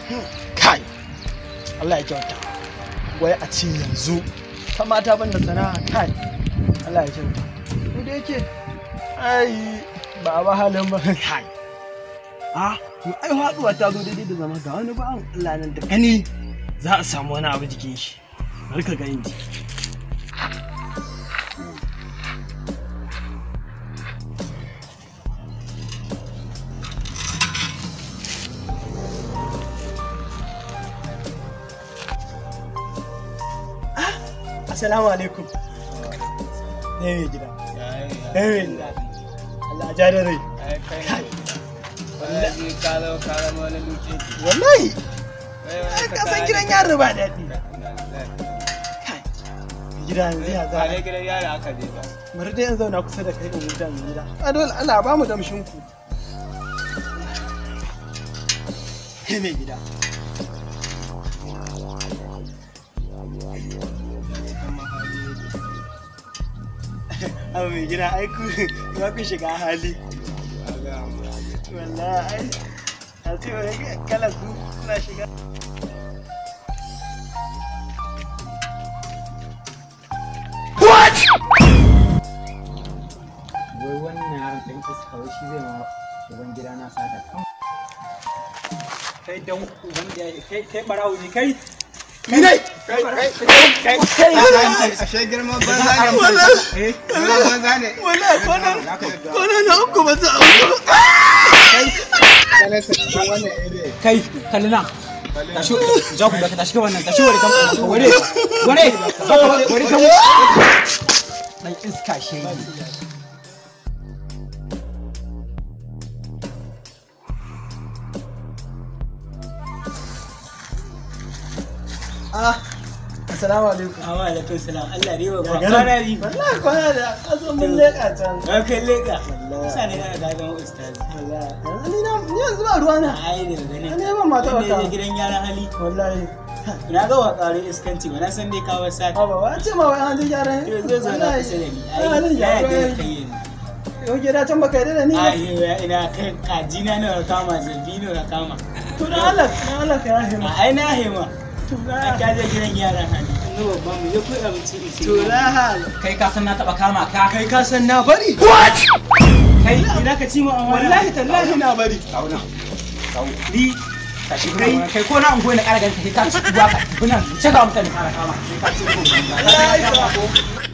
kai Allah ya kyauta wai a ce yanzu ta mata ban da sana'a kai Allah ya kyauta ko da yake ai ba ba halin ba kai a to ai haduwa ta zo daidai da zama ga wani ba Allah nan da gani za a samu wani abu jikin shi bari ka ga inji Assalamu alaikum. Ne mai gida. Ne mai gida. Allah ja da rai. Wallahi. Ai ka san gidan yaro ba daɗi. Kai. Gida yanzu ya za. gidan yara aka je ba. Bari dai yanzu zauna kusa da kai in huta mai gida. A dole Allah ba mu damshin ku. Ne mai gida. Abu mai gida ai ku za ku shiga hali. Wallahi ai a ce wani kala ku kuna shiga. wai wannan yaron ɗan iska wai shi zai ma uban gida na sata kan kai dan uban gida kai kai barawo ne kai Minai! kai kai kai Ashe girman banza ne. Girman banza ne. Wallahi kwanan kwanan na uku ba za a wuce ba. Kana sa cikin wannan area. kai kalli nan tashi ja ku da tashi ka wannan tashi wari kan wari wari wari kan dan iska shege Ah, assalamu alaikum. Awa alaikum salam. Allah ne ba Ya kwana ganin? biyu. Wallahi kwana da kaso mun leƙa can. Ba kai leka. Wallahi. Sa ne na da zama ustazi. Wallahi. Yanzu ni na- ni yanzu ba ruwa na. Ai da gani. An neman mata Wanda wata. ya gidan yaran hali. Wallahi. Na ga wa ƙarin iskanci ba na san dai ka wasa. Ba ba ce ma wai an ji gyaran. Yau zai zo na kusa da ni. Ai, halin Ai ya gyara yarda da yayi. kai yanzu. Yau gida can baka yarda da ni ba. Ai ya ina kai kaji na nawa kama zabi nawa kama. To dan Allah, dan Allah ka yafe mu. A ai na hema. To An na. kaje gidan yaran hali. An ga babban mu ya koyi abinci in sai. To na hal. kai ka san na taba kama ka Kai ka san na bari. kai ina ka ci mu amana. Wallahi tallahi na bari. kauna ni tashi kai kai ko na ungoyi na kara ganin kai ka ci uwa ka bunan ce ga mutane fara kama kai ka ci ko Allah ya isa.